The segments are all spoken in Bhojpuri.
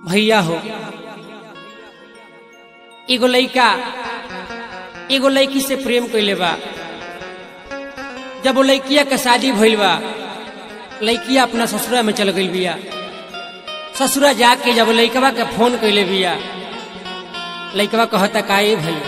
भैया हो एगो लइका एगो लड़की से प्रेम कैले बा जब वो लड़किया के शादी भइल बा लड़किया अपना ससुरा में चल गई बिया ससुरा जाके जब लड़कवा के फोन कैले बिया लड़कवा कहता का ए भैया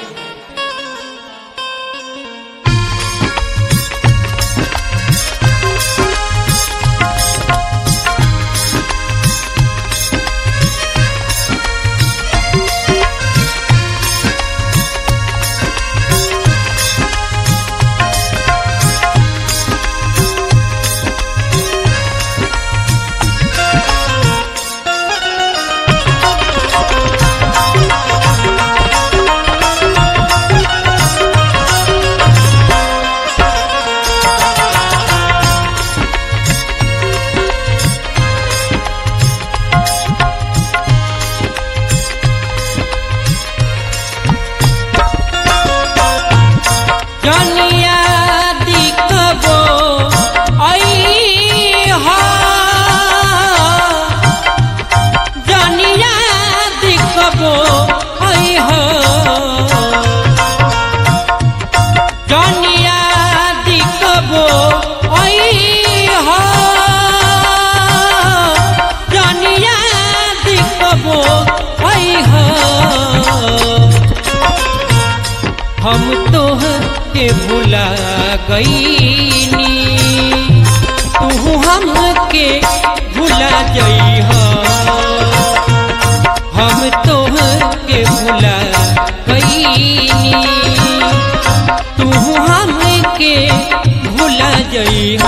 जनिया दिखबो ऐहा जनिया दिखबो ऐहा जनिया दिखबो ऐहा जनिया दिखबो ऐहा हम तोह के भुला गईनी तू हमके भुला जइह हम तोह के भुला गईनी तू हमके भुला जइह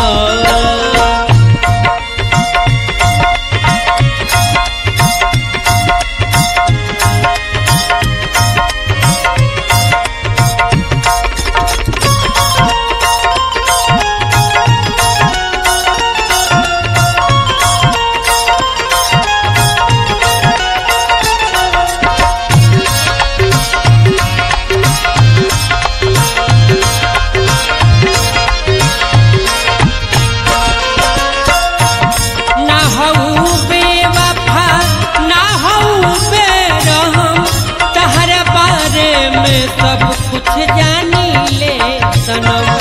ना हऊ बेवफा ना हऊ बेरहम तहर बारे में सब कुछ जानी ले सनम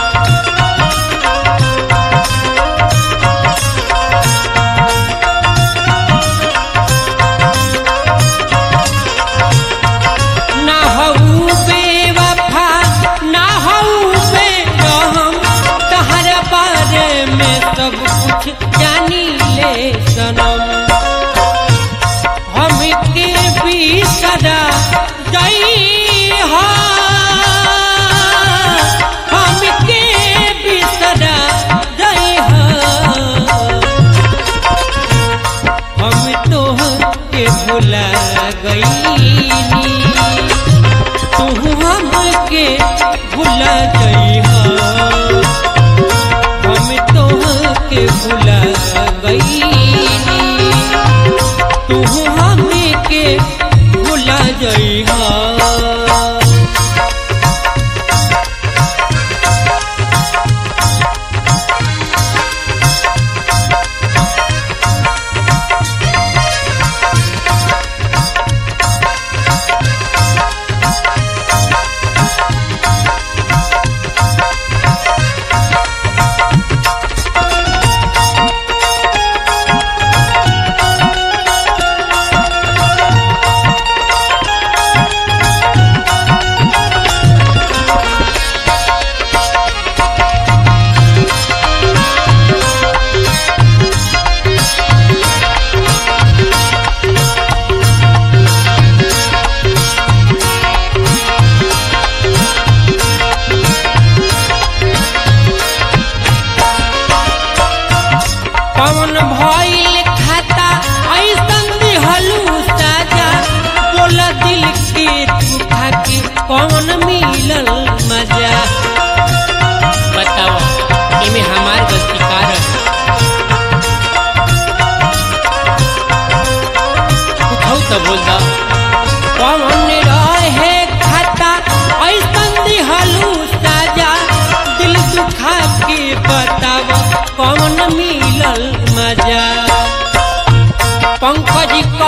ना हऊ बेवफा ना हऊ बेरहम तहर बारे में सब कुछ जानी ले सनम हमके भी सदा जई हो हमके भी सदा जई हो हम तोह के भुला गईनी तू हमके भुला जइह हम तोह के भुला गईनी तू हमके भुला जइह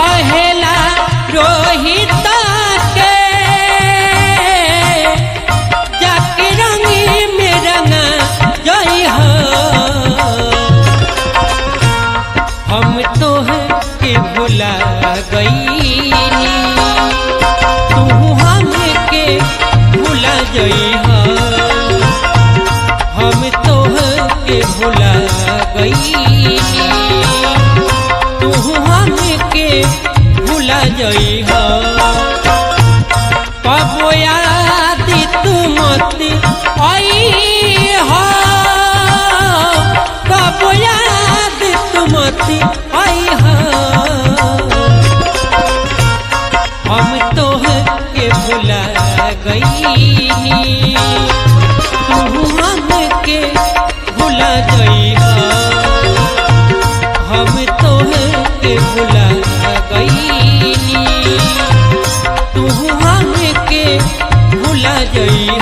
कहेला रोहित के जाके रंगी में रंगा जई हो हम तो के भुला गईनी तू हमके भुला जई हो हम तो के भुला गईनी तू हमके भुला जई हो कबो याद तू मत आई हो कबो याद तू मत आई हो हम तो के भुला गईनी तू हमके भुला गई हो हम तो के भुला गईनी तू हमके भुला गई